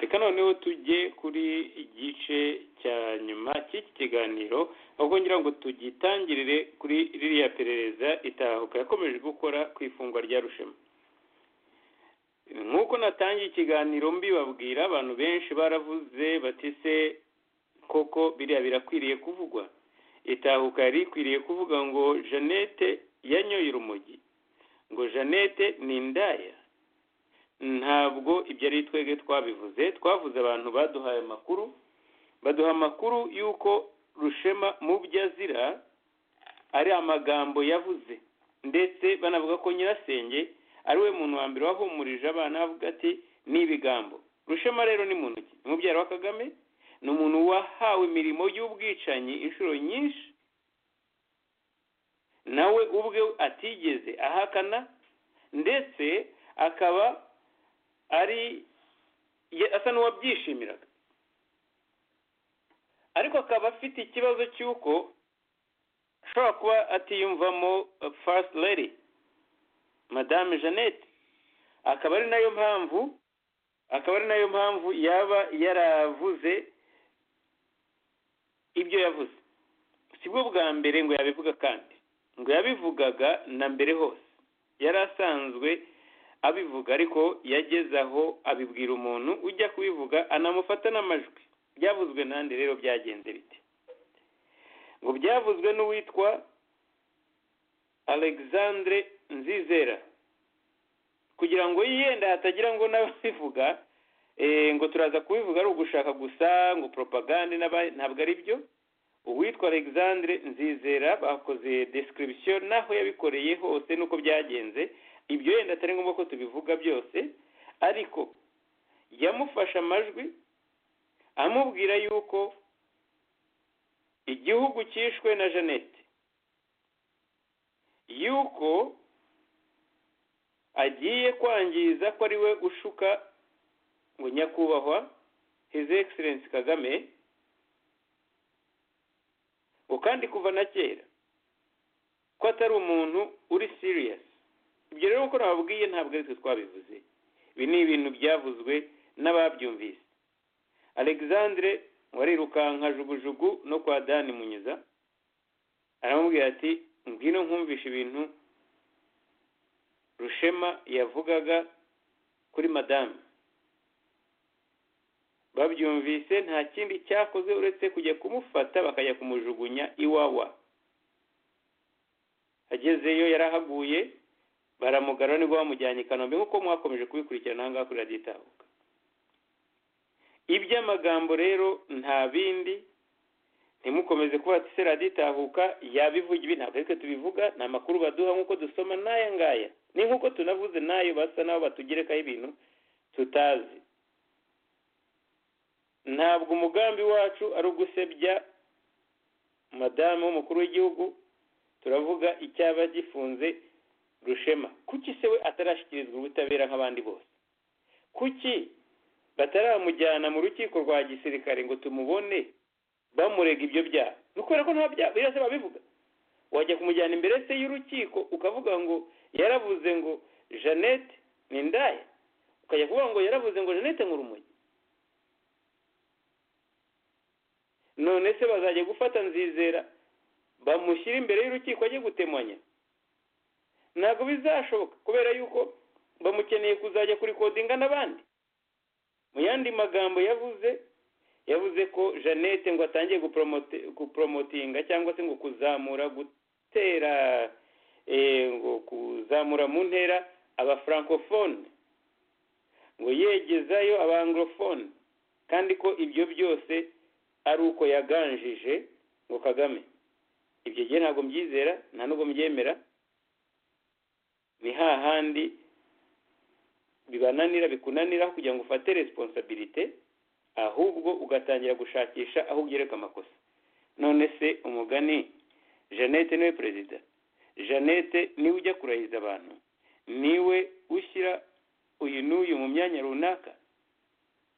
reka noneho tujye kuri igice cya nyuma cy'iki kiganiro ahubwo ngira ngo tugitangirire kuri ririya perereza itahuka yakomeje gukora ku ifungwa rya rushema nk'uko natangiye ikiganiro mbibabwira abantu benshi baravuze batise koko biriya birakwiriye kuvugwa itahuka yari ikwiriye kuvuga ngo jeannette yanyoye urumogi ngo jeannette ni indaya ntabwo ibyo ari twebwe twabivuze twavuze abantu baduhaye amakuru baduha amakuru y'uko rushema mu byo azira ari amagambo yavuze ndetse banavuga ko nyirasenge ari we muntu wa mbere wahumurije abana avuga ati ni ibigambo rushema rero ni muntu ki umubyara wa kagame ni umuntu wahawe imirimo y'ubwicanyi inshuro nyinshi nawe ubwe atigeze ahakana ndetse akaba ari asa n'uwabyishimiraga ariko akaba afite ikibazo cy'uko ashobora kuba atiyumvamo fasiti lady madame jeannette akaba ari nayo mpamvu akaba ari nayo mpamvu yaba yaravuze ibyo yavuze si bwo bwa mbere ngo yabivuga kandi ngo yabivugaga na mbere hose yari asanzwe abivuga ariko yageze aho abibwira umuntu ujya kubivuga anamufata n'amajwi byavuzwe n'andi rero byagenze bite ngo byavuzwe n'uwitwa alexandre nzizera kugira ngo yenda hatagira ngo n'ababivuga ngo turaza kubivuga ari ugushaka gusa ngo poropagande ntabwo ari byo uwitwa alexandre nzizera bakoze description n'aho yabikoreye hose n'uko byagenze ibyo yenda atari ngombwa ko tubivuga byose ariko yamufashe amajwi amubwira yuko igihugu cyishwe na jeannette yuko agiye kwangiza ko ari we ushuka ngo nyakubahwa his excellence kagame ngo kandi kuva na kera ko atari umuntu uri serious ibyo rero uko nababwiye ntabwo ari twe twabivuze ibi ni ibintu byavuzwe n'ababyumvise alexandre warirukanka jugujugu no kwa dani munyuza aramubwira ati ngwino nkumvishe ibintu rushema yavugaga kuri madamu babyumvise nta kindi cyakoze uretse kujya kumufata bakajya kumujugunya iwawa agezeyo yarahaguye baramugara nibwo bamujyanye i kanombe nk'uko mwakomeje kubikurikirana aha ngaha kuri radiyo itahuka iby'amagambo rero nta bindi ntimukomeze kuba ati se radiyo itahuka yabivuga ibi ntabwo ariko tubivuga ni amakuru baduha nk'uko dusoma n'aya ngaya ni nk'uko tunavuze n'ayo basa n'aho batugerekaho ibintu tutazi ntabwo umugambi wacu ari ugusebya madamu w'umukuru w'igihugu turavuga icyaba gifunze rushema kuki se we atarashyikirizwa ubutabera nk'abandi bose kuki bataramujyana mu rukiko rwa gisirikare ngo tumubone bamurega ibyo byaha kubera ko nta byaha birasa babivuga wajya kumujyana imbere se y'urukiko ukavuga ngo yaravuze ngo jeannette ni indaya ukajya kuvuga ngo yaravuze ngo jeannette ni urumogi none se bazajya gufata nzizera bamushyira imbere y'urukiko ajye gutemanya ntabwo bizashoboka kubera yuko bamukeneye kuzajya kurikodinga n'abandi mu yandi magambo yavuze yavuze ko jeannette ngo atangiye guporomotinga cyangwa se ngo kuzamura gutera ngo kuzamura mu ntera aba francofone ngo yegezayo aba anglofone kandi ko ibyo byose ari uko yaganjije ngo kagame ibyo gihe ntabwo mbyizera nta nubwo mbyemera ni hahandi bibananira bikunanira kugira ngo ufate resiponsabirite ahubwo ugatangira gushakisha aho ugereka amakosa none se umugani jeannette niwe perezida jeannette niwe ujya kurahiza abantu niwe ushyira uyu n'uyu mu myanya runaka